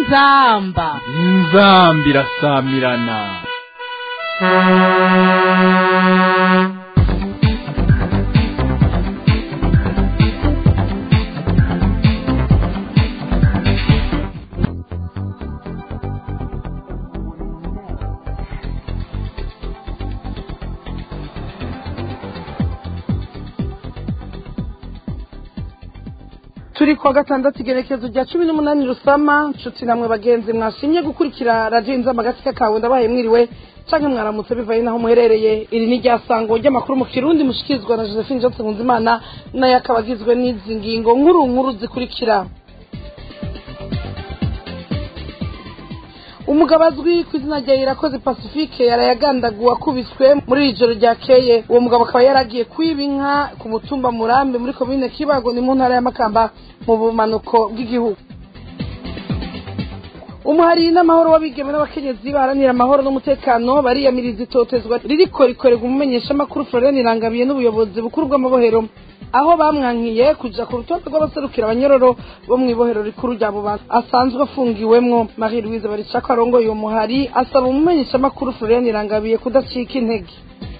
inzamba inzamba irasamirana turi kuwa gatandatu igerekezo rya cumi n'umunani rusama nshuti namwe bagenzi mwashimye gukurikira radiyo inzamba agatsika kawe ndabaye mwiriwe canke mwaramutse bivaye naho muherereye iri ni ryasango ry'amakuru mu kirundi mushikirizwa na josephine johnson nkunzimana nayo akaba agizwe n'izi ngingo nkuru nkuru zikurikira umugabo azwi ku izina rya irakoze pacifique yarayagandaguwe akubiswe muri iri joro ryakeye uwo mugabo akaba yaragiye kwiba inka ku mutumba murambi muri komine kibago ni mu ntara y'amakamba mu bumanuko bw'igihugu umuhari n'amahoro w'abigeme n'abakenyezi baharanira amahoro n'umutekano bariyamiriza itotezwa ririko rikorerwa umumenyeshamakuru florian irangabiye n'ubuyobozi bukuru bw'amabohero aho bamwankiye kuja ku rutonde rw'abaserukira abanyororo bo mu ibohero rikuru rya bubanza asanzwe afungiwemwo marie louise baricako arongoye uwo muhari asaba umumenyeshamakuru florian irangabiye kudacika intege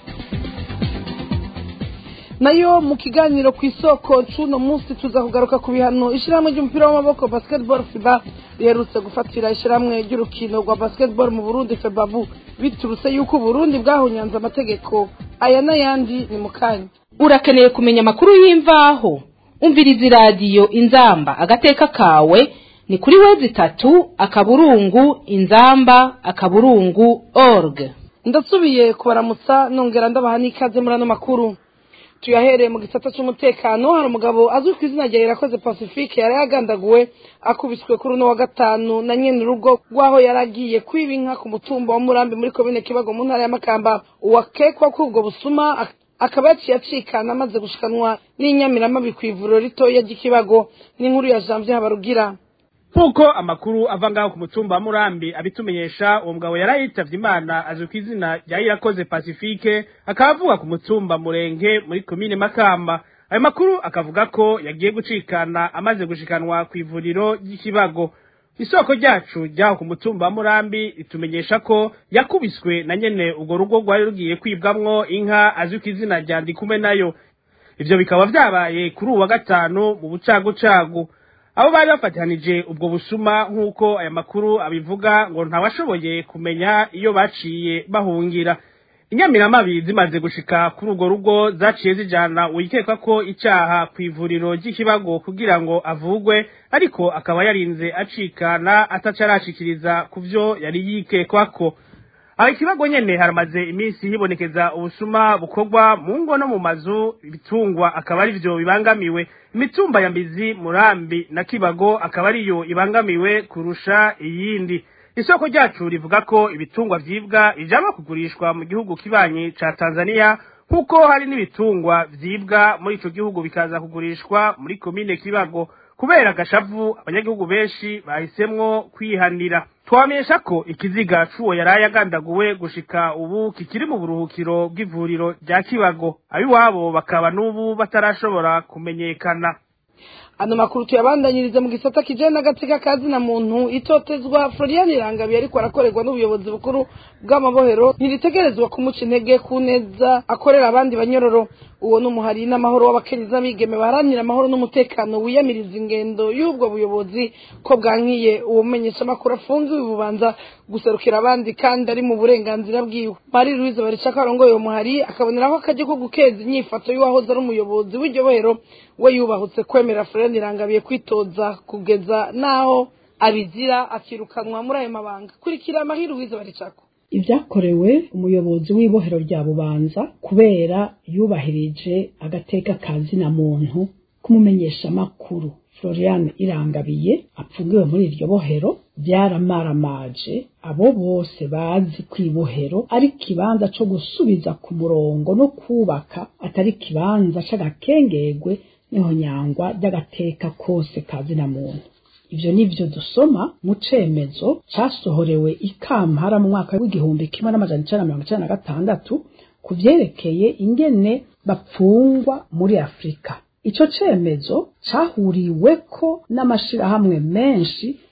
nayo mu kiganiro ku isoko c'uno munsi tuza kugaruka ku bihano ishirahamwe ry'umupira w'amaboko basketball fiba riherutse gufatira ishirahamwe ry'urukino rwa basketball mu burundi febabu biturutse yuko uburundi bwahunyanze amategeko aya n'ayandi ni mu kanya urakeneye kumenya amakuru y'imvaho umviriza iradiyo inzamba agateka kawe ni kuri wezi itatu akaburungu inzamba akaburungu org ndasubiye kubaramutsa nongera ndabaha n'ikaze muri ano makuru tuyahereye mu gisata cy'umutekano hari umugabo azwi ku izina rya irakoze pacifique yari yagandaguwe akubiswe kuri uno wa gatanu na nyene urugo rw'aho yari agiye kwiba inka ku mutumba wa murambi muri komine kibago mu ntara y'amakamba uwakekwa ko ubwo busuma ak- akaba yaciye acikana amaze gushikanwa n'inyamiramabi ku ivuriro ritoya ry'ikibago n'inkuru ya janvier habarugira nk'uko amakuru ava ngaho ku mutumba wa murambi abitumenyesha uwo mugabo yari yitavye imana azwi ku izina rya irakoze pacifique akaba avuga ku mutumba murenge muri komine makamba ayo makuru akavuga ko yagiye gucikana amaze gushikanwa ku ivuriro ry'ikibago isoko ryacu ryaho ku mutumba wa murambi ritumenyesha ko yakubiswe na nyene urwo rugo rwari rugiye kwibwamwo inka azwi ku izina rya ndikume nayo ivyo bikaba vyabaye kuri uwu wa gatanu mu bucagucagu abo bari bafatihanije ubwo busuma nk'uko aya makuru abivuga ngo ntawashoboye kumenya iyo baciye bahungira inyamiramabi zimaze gushika kuri urwo rugo zaciye zijana uwikekwa ko icaha ku ivuriro ry'ikibago kugira ngo avugwe ariko akaba yarinze acikana ataca arashikiriza ku vyo yari yikekwako aho ikibago nyene haramaze iminsi hibonekeza ubusuma bukorwa mu ngo no mu mazu ibitungwa akaba ari vyo bibangamiwe imitumba ya mbizi murambi na kibago akaba ariyo ibangamiwe kurusha iyindi isoko ryacu rivuga ko ibitungwa vyibwa bijanwa kugurishwa mu gihugu kibanyi ca tanzania nk'uko hari n'ibitungwa vyibwa muri ico gihugu bikaza kugurishwa muri komine kibago kubera agashavu abanyagihugu benshi bahisemwo kwihanira twamenyesha ko ikiziga c'uwo yaraye agandaguwe gushika ubu kikiri mu buruhukiro bw'ivuriro rya kibago abiwabo bakaba n'ubu batarashobora kumenyekana ano makuru tuyabandanyirize mu gisata kijanye n'agateka ka zina muntu itotezwa florian irangabiye ariko arakorerwa n'ubuyobozi bukuru bw'amabohero ntiritegerezwa kumuca intege ku neza akorera abandi banyororo uwo n'umuhari n'amahoro w'abakenyezi n'abigeme baharanira amahoro n'umutekano wiyamiriza ingendo y'ubwo buyobozi ko bwankiye uwo mumenyeshamakuru afungiwe bubanza guserukira abandi kandi ari mu burenganzira bwiwe marie louise baricako arongoye uwo muhari akaboneraho akajya ko gukeza inyifato y'uwahoze ari umuyobozi w'iryo bohero we yubahutse kwemera florian irangabiye kwitoza kugeza n'aho abizira akirukanwa muri ayo mabanga kurikira marie louise baricako ibyakorewe umuyobozi w'ibohero rya bubanza kubera yubahirije agateka ka zina muntu k'umumenyeshamakuru florian irangabiye apfungiwe muri iryo bohero byaramaramaje abo bose bazi ko ibohero ari ikibanza co gusubiza ku murongo no kubaka atari ikibanza c'agakengegwe n'ihonyangwa ry'agateka kose ka zina muntu ivyo nivyo dusoma mu cemezo casohorewe ikampara mu mwaka w'igihumbi kimwe n'amajana icenda na mirongo icenda na gatandatu ku vyerekeye ingene bapfungwa muri afurika ico cemezo cahuriweko n'amashirahamwe menshi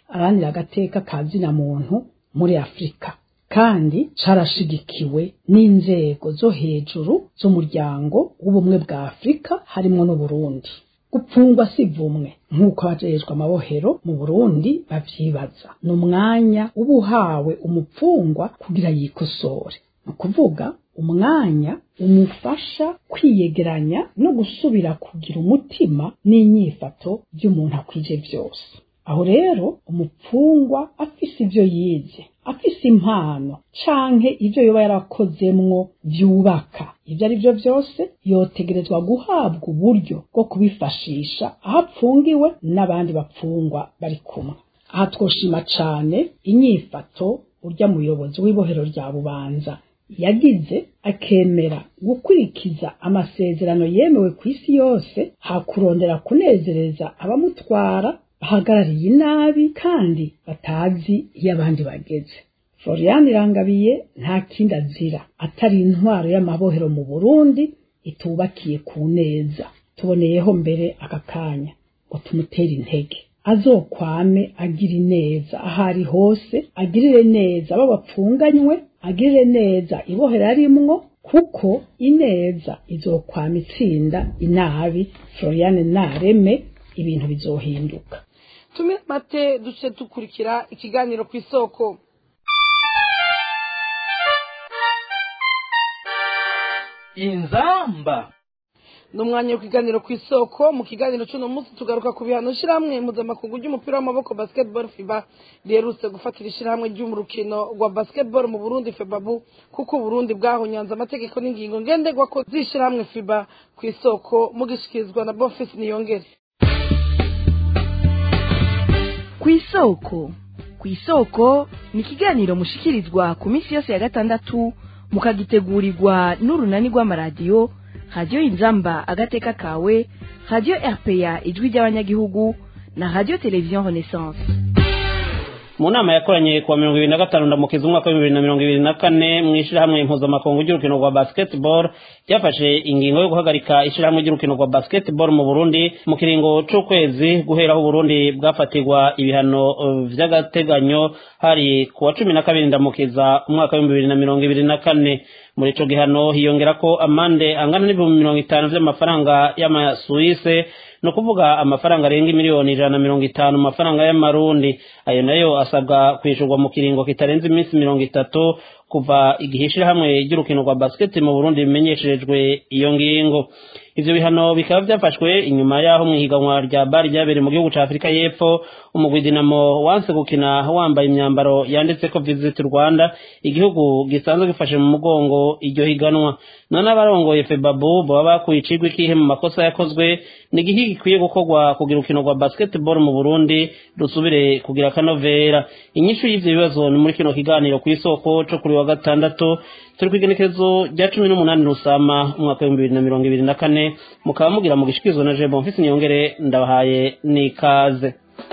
aranira agateka ka zina muntu muri afurika kandi carashigikiwe n'inzego zo hejuru z'umuryango w'ubumwe bwa afurika harimwo n'uburundi gupfungwa si vumwe nk'uko abajejwe amabohero mu burundi bavyibaza ni umwanya uba uhawe umupfungwa kugira yikosore ni ukuvuga umwanya umufasha kwiyegeranya no gusubira kugira umutima n'inyifato by'umuntu akwije byose aho rero umupfungwa afise ivyo yize afise impano canke ivyo yoba yarakozemwo vyubaka ivyo ari vyo vyose yotegerezwa guhabwa uburyo bwo kubifashisha aho apfungiwe n'abandi bapfungwa bari kumwe aha twoshima cane inyifato urya muyobozi w'ibohero rya bubanza yagize akemera gukurikiza amasezerano yemewe ku isi yose hakurondera kunezereza abamutwara bahagarariye inabi kandi batazi iyo abandi bageze florian irangabiye nta kindi azira atari intwaro y'amabohero mu burundi itubakiye ku neza tuboneyeho mbere aka kanya ngo tumutere intege azokwame agira ineza aho ari hose agirire neza abo bapfunganywe agirire neza ibohera arimwo kuko ineza izokwama itsinda inabi florian nareme ibintu bizohinduka tumire mate duce dukurikira ikiganiro ku isoko inzamba ni umwanya w'ikiganiro ku isoko mu kiganiro cy'uno munsi tugaruka ku bihano ishyirahamwe mpuzamakungu ry'umupira w'amaboko basketball fiba riherutse gufatira ishyirahamwe ry'umukino rwa basketball mu burundi febabu kuko uburundi bwahonyanze amategeko n'ingingo ngenderwa ko z'ishyirahamwe fiba ku isoko mugishikirizwa na bofisi niyongere ku isoko ku isoko ni ikiganiro mushikirizwa ku minsi yose ya gatandatu mukagitegurirwa n'urunani rw'amaradiyo radiyo inzamba agateka kawe radiyo rpa ijwi ry'abanyagihugu na radiyo televiziyo renaissance mu nama yakoranye kuwa mirongo ibiri na gatanu ndamukiza umwaka w'ibihumbi bibiri na mirongo ibiri na kane mu ishyirahamwe mpuzamakungu ry'urukino rwa basketball ryafashe ingingo yo guhagarika ishyirahamwe ry'urukino rwa basketball mu burundi mu kiringo c'ukwezi guhera aho uburundi bwafatirwa ibihano uh, vy'agateganyo hari kuwa cumi na kabiri ndamukiza umwaka w'ibihumbi bibiri na mirongo ibiri na kane muri ico gihano hiyongera ko amande angana n'ibihumbi mirongo itanu vy'amafaranga y'amasuwise ni ukuvuga amafaranga arenga miliyoni ijana na mirongo itanu mu mafaranga y'amarundi ayo nayo asabwa kwishurwa mu kiringo kitarenze iminsi mirongo itatu kuva igihe ishirahamwe ry'urukino rwa basiketi mu burundi bimenyesherejwe iyo ngingo ivyo bihano bikaba vyafashwe inyuma y'aho mw'ihiganwa rya bari ryabereye mu gihugu ca afurika y'epfo umugwi dinamo wanse gukina wambaye imyambaro yanditseko visit rwanda igihugu gisanzwe gifashe mu mugongo iryo higanwa none abarongoye febabu baba bakuye icigwa ikihe mu makosa yakozwe ni igihe gikwiye gukorwa kugira urukino rwa basketball mu burundi rusubire kugira akanovera inyishu y'ivyo bibazo ni muri kino kiganiro kw'isoko co kuri wa gatandatu turi kw'igenekerezo rya cumi n'umunani rusama umwaka w'ibihumbi bibiri na mirongo ibiri na kane mukaba mugira mu gishikirizwa na jebo mfise niyongere ndabahaye n'ikaze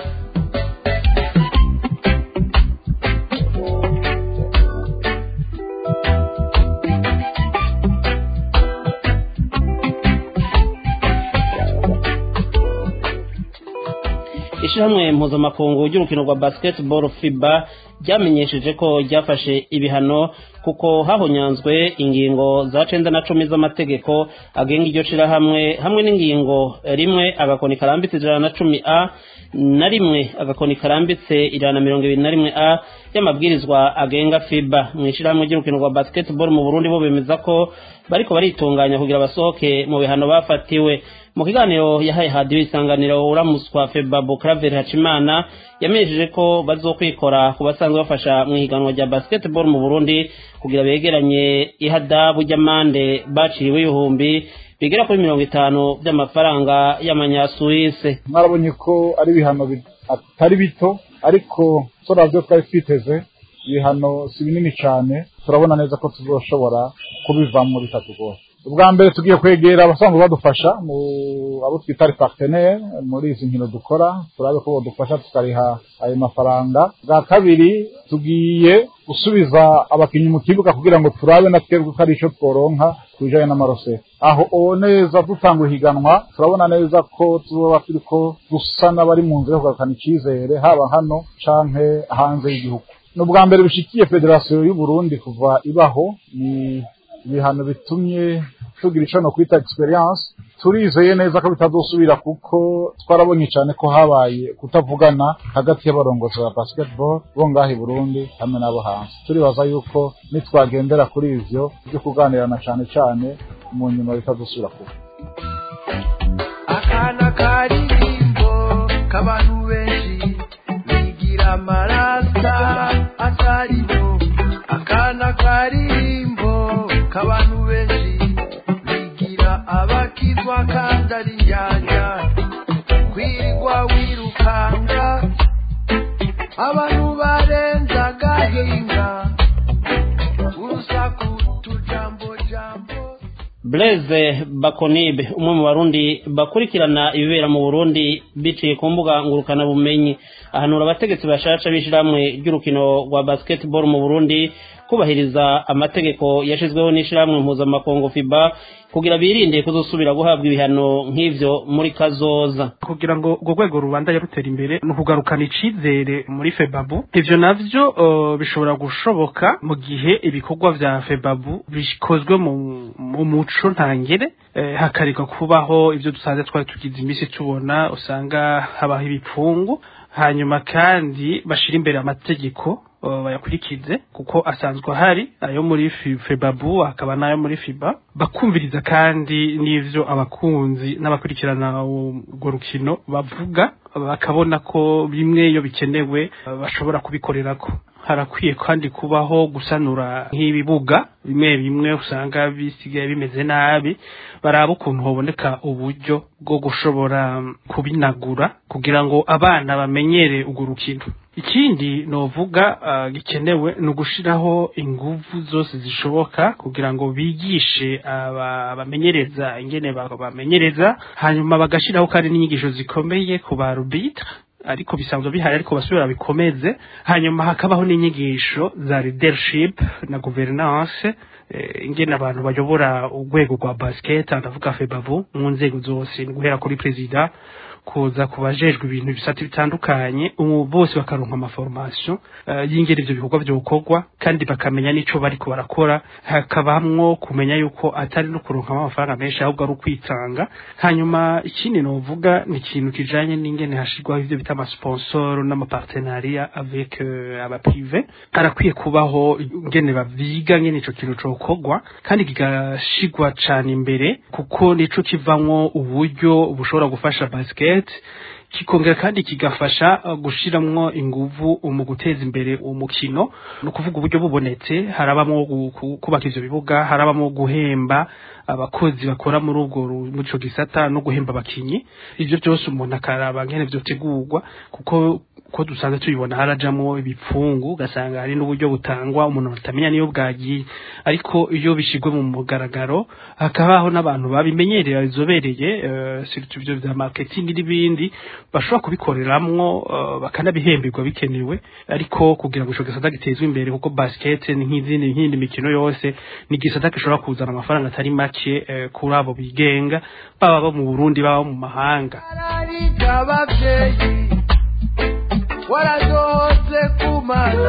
ishyirahamwe mpuzamakungu ry'urukino rwa basketball fiba ryamenyesheje ko ryafashe ibihano kuko hahonyanzwe ingingo za cenda na cumi z'amategeko agenga iryo shirahamwe hamwe n'ingingo rimwe agakoni karambitse ijana na cumi a na rimwe agakoni karambitse ijana na mirongo ibiri na rimwe a y'amabwirizwa agenga fiba mu ishyirahamwe ry'urukino rwa basketball mu burundi bo bemeza ko bariko baritunganya kugira basohoke mu bihano bafatiwe mu kiganiro yahaye hadiyo isanganiro uramuswa febabu claver hacimana yamenyesheje ko bazokwikora ku basanzwe bafasha mu ihiganwa rya basketball mu burundi kugira begeranye ihadabu ry'amande baciriwe ibihumbi bigera kuri mirongo itanu by'amafaranga y'amanyasuwise mwarabonye ko ari ibihano atari bito ariko turavyo twari twiteze ibihano si binini cyane turabona neza ko tuzoshobora kubivamo bitatugoye ubwa mbere tugiye kwegera abasanzwe badufasha mu abo twita ari partenaire muri izi nkino dukora turabe ko bodufasha tukariha ayo mafaranga bwa kabiri tugiye gusubiza abakinnyi mu kibuga kugira ngo turabe na twebwe ko ari ico tworonka ku bijanye n'amaroseri aho uwo neza dutanga ihiganwa turabona neza ko tuzoba turiko dusa n'abari mu nzira yo kugarukana icizere haba hano canke hanze y'igihugu ni ubwa mbere bishikiye federasiyo y'u Burundi kuva ibaho ni ibihano bitumye tugira ico no kwita experience turizeye neza ko bitazosubira kuko twarabonye cyane ko habaye kutavugana hagati y'abarongozi ba basketball bo ngaha i Burundi hamwe n'abo hanze turibaza yuko nitwagendera kuri ivyo byo kuganirana cyane cyane mu nyuma bitazosubira kuba akana karirimbo k'abantu benshi bigira amarasa atariyo akana karirimbo k'abantu benshi bigira abakizwa kandi ari njyanja kwirwa wirukanga abantu barenza agahinga urusaku tujambo jambo Blaise Bakonibe umwe mu barundi bakurikirana ibibera mu Burundi biciye ku mbuga ngurukana bumenyi ahanura abategetsi bashasha b'ishiramwe ry'urukino rwa basketball mu Burundi kubahiriza amategeko yashizweho n'ishiramwe mpuzamakungu FIBA kugira birinde kuzosubira guhabwa ibihano nk'ivyo muri kazoza kugira ngo urwo rwego rubandanye rutera imbere ni ukugarukana icizere muri febabu ivyo navyo uh, bishobora gushoboka mu gihe ibikorwa vya febabu bikozwe mu, mu muco ntangere eh, hakareka kubaho ivyo dusanzwe twari tugize imisi tubona usanga habaho ibipfungu hanyuma kandi bashira imbere amategeko uh, bayakurikize kuko asanzwe ahari ayo muri Fi- febabu hakaba n'ayo muri fiba bakumviriza kandi n'ivyo abakunzi n'abakurikirana urwo rukino bavuga bakabona ko bimwe iyo bikenewe uh, bashobora kubikorerako harakwiye kandi kubaho gusanura nk'ibibuga bimwe bimwe usanga bisigaye bimeze nabi baraba ukuntu haboneka uburyo bwo gushobora kubinagura kugira ngo abana bamenyere urwo rukino ikindi novuga uh, gikenewe ni ugushiraho inguvu zose zishoboka kugira ngo bigishe aba- abamenyereza ingene ba- bamenyereza hanyuma bagashiraho kandi n'inyigisho zikomeye ku ba arbitre ariko bisanzwe bihari ariko basubira bikomeze hanyuma hakabaho n'inyigisho za leadership na governance eh, ingene abantu bayobora urwego rwa basket ndavuga febavu mu nzego zose ni guhera kuri perezida kuza ku bajejwe ibintu bisate bitandukanye ubu bose bakaronka amaformation uh, y'ingene ivyo bikorwa vyokorwa kandi bakamenya n'ico bariko barakora hakabamwo kumenya yuko atari no kuronka amafaranga menshi ahubwo ari ukwitanga hanyuma ikindi novuga ni ikintu kijanye n'ingene hashirwaho ivyo bita amasponsor n'amapartenariat avec uh, abaprive harakwiye kubaho ingene baviga ngene ico kintu cokorwa kandi kigashigwa cane imbere kuko nico kivamwo uburyo bushobora gufasha basket kikongera kandi kigafasha uh, gushiramwo inguvu mu guteza imbere umukino no kuvuga uburyo bubonetse harabamo gu- ku- kubaka ivyo bibuga harabamo guhemba abakozi bakora muri ubwo ru- muri ico gisata no guhemba abakinyi ivyo byose umuntu akaraba ngene vyotegurwa kuko ko dusanzwe tubibona harajamwo ibipfungu ugasanga hari n'uburyo butangwa umuntu atamenya niyo bwagiye ariko iyo bishigwe mu mugaragaro hakabaho n'abantu babimenyereye babizobereye uh, surtout ivyo vya marketing n'ibindi bashobora kubikoreramwo uh, bakanabihemberwa bikenewe ariko kugira ngo ico gisata gitezwe imbere kuko basket ni nk'izindi nk'indi mikino yose ni igisata gishobora kuzana amafaranga atari make uh, kuri abo bigenga baba bo mu Burundi baba mu mahanga ararika abavyeyi waradohotse kumana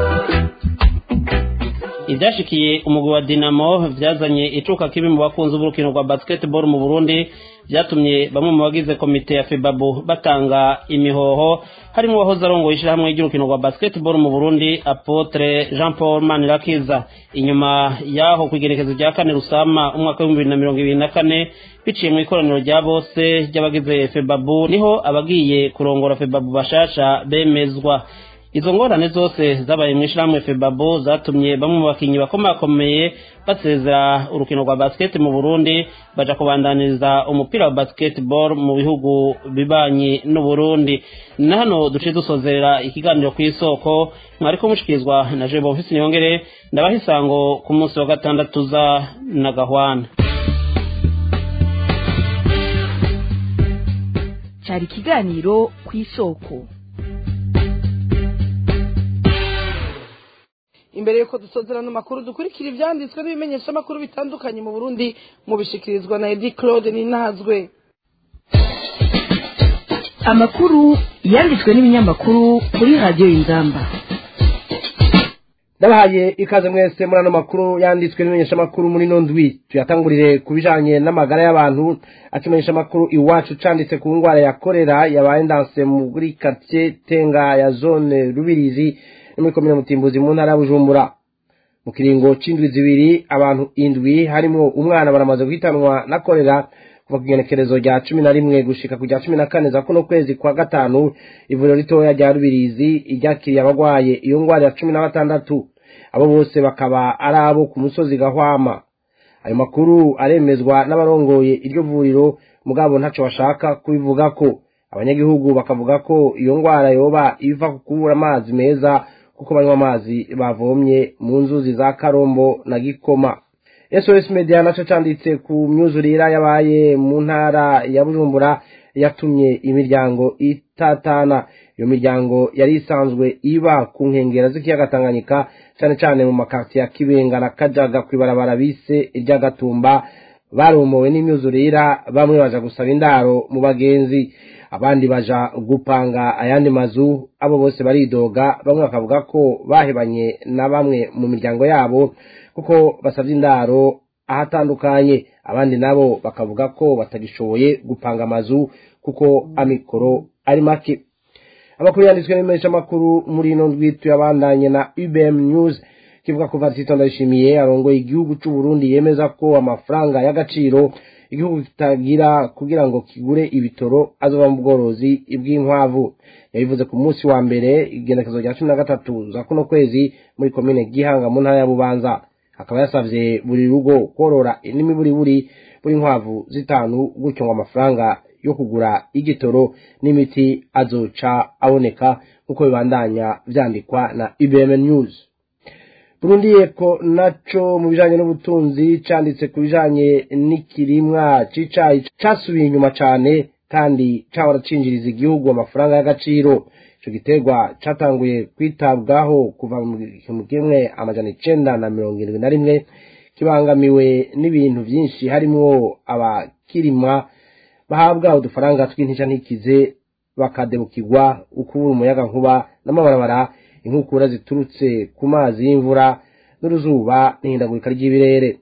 ibyashikiye umugwi wa dinamo byazanye icuka kibi mu bakunzi b'urukino rwa basketball mu burundi byatumye bamwe mu bagize komite ya febabu batanga imihoho harimo uwahoze arongoye ishyirahamwe ry'urukino rwa basketball mu burundi apotre jean paul manirakiza inyuma y'aho ku igerekezo rya kane rusama umwaka w'ibihumbi bibiri na mirongo ibiri na kane biciye mu ikoraniro rya bose ry'abagize febabu niho abagiye kurongora febabu bashasha bemezwa izo ngorane zose zabaye mu ishyirahamwe febabo zatumye bamwe mu bakinnyi bakomakomeye basezera urukino rwa basket mu burundi baja kubandaniriza umupira wa basketball mu bihugu bibanyi n'uburundi na hano duciye dusozerera ikiganiro ku isoko mwariko mushikirizwa na jebo mfise niyongere ndabaha isango ku munsi wa gatandatu za na gahwana cyari ikiganiro ku isoko imbere yuko dusozera ano makuru dukurikira ivyanditswe n'ibimenyeshamakuru bitandukanye mu burundi mubishikirizwa na edi claude ninazwe amakuru yanditswe n'ibinyamakuru kuri radiyo y'ingamba ndabahaye ikaze mwese muri ano makuru yanditswe n'imenyeshamakuru muri ino ndwi tuyatangurire ku bijanye n'amagara y'abantu akimenyesha amakuru iwacu canditse ku ngwara ya korera yabaye ndanse muri quartier tenga ya zone rubirizi no muri komine mutimbuzi mu ntara ya bujumbura mu kiringo c'indwi zibiri abantu indwi harimwo umwana baramaze guhitanwa na korera kuva ku igenekerezo rya cumi na rimwe gushika ku rya cumi na kane za kuno kwezi kwa gatanu ivuriro ritoya rya rubirizi iryakiriye abagwaye iyo ngwara ya cumi na batandatu abo bose bakaba ari abo ku musozi gahwama ayo makuru aremezwa n'abarongoye iryo vuriro mugabo ntaco bashaka kubivuga ko abanyagihugu bakavuga ko iyo ngwara yoba iva ku kubura amazi meza kuko banywa amazi bavomye mu nzuzi za karombo na gikoma sos media naco canditse ku myuzurira yabaye mu ntara ya bujumbura yatumye imiryango itatana iyo miryango yari isanzwe iba ku nkengera z'ikiyaga tanganyika cane cane mu makartiye ya kibenga na kajaga kw'ibarabara bise iry'agatumba baromowe n'imyuzurira bamwe baja gusaba indaro mu bagenzi abandi baja gupanga ayandi mazu abo bose baridoga bamwe bakavuga ko bahebanye na bamwe mu miryango yabo kuko basavye indaro ahatandukanye abandi nabo bakavuga ko batagishoboye gupanga amazu kuko amikoro ari make amakuru yanditswe n'imenyeshamakuru muri ino ndwi tuyabandanye na ubm news kivuga ko vatisito ndayishimiye arongoye igihugu c'u burundi yemeza ko amafaranga y'agaciro igihugu kitagira kugira ngo kigure ibitoro azoba mu bworozi bw'inkwavu yabivuze ku munsi wa mbere igenekezo rya cumi na gatatu za kuno kwezi muri komine gihanga mu ntara ya bubanza akaba yasavye buri rugo korora n'imiburiburi buri nkwavu zitanu gutyo ngo amafaranga yo kugura igitoro n'imiti azoca aboneka nk'uko bibandanya vyandikwa na ibm news burundi yeko naco mu bijanye n'ubutunzi canditse ku bijanye n'ikirimwa c'icayi casubiye inyuma cane kandi cahora cinjiriza igihugu amafaranga y'agaciro ico giterwa catanguye kwitabwaho kuva mu gihumbi kimwe amajana icenda na mirongo irindwi na rimwe kibangamiwe n'ibintu vyinshi harimwo abakirimwa bahabwa udufaranga tw'intica ntikize bakadebukirwa ukubura umuyaga nkuba n'amabarabara inkukura ziturutse ku mazi y'imvura n'uruzuba n'ihindagurika ry'ibirere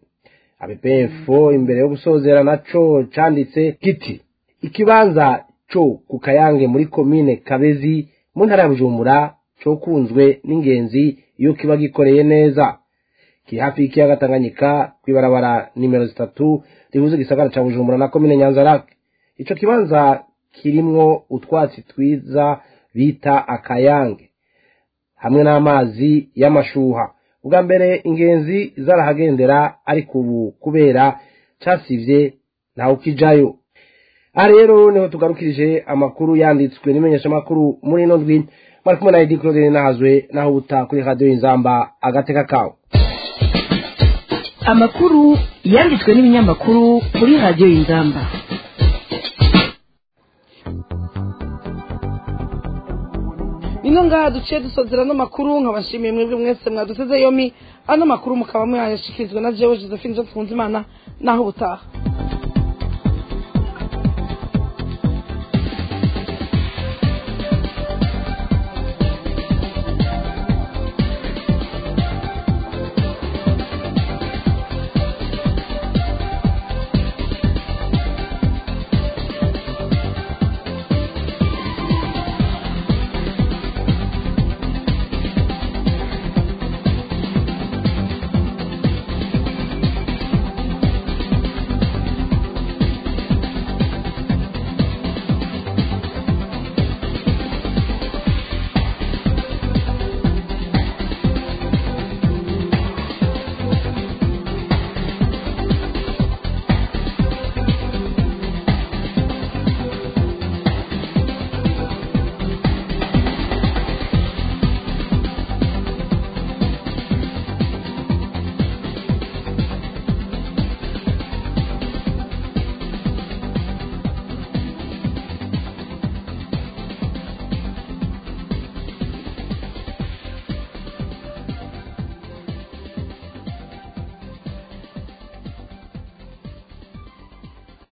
abepfo imbere yo gusozera naco canditse kiti ikibanza co ku kayange muri komine kabezi mu ntara ya bujumbura cokunzwe n'ingenzi iyo kiba gikoreye neza kiri hafi y'ikiyaga tanganyika kw'ibarabara nimero zitatu rihuza igisagara ca bujumbura na komine nyanzarake ico kibanza kirimwo utwatsi twiza bita akayange hamwe n'amazi y'amashuha ubwa mbere ingenzi zarahagendera ariko ubu kubera casivye ntawe ukijayo aha rero niho tugarukirije amakuru yanditswe n'imenyeshamakuru muri ino ndwi mwari kumwe na edi claudine nahazwe naho ubuta kuri radiyo inzamba agateka kawe amakuru yanditswe n'ibinyamakuru kuri radiyo y'ingamba ino ngaha duciye dusozera ano makuru nkabashimiye mwebwe mwese mwaduteze yomi ano makuru mukaba mwayashikirizwa na jewe josephine johnson imana naho ubutaha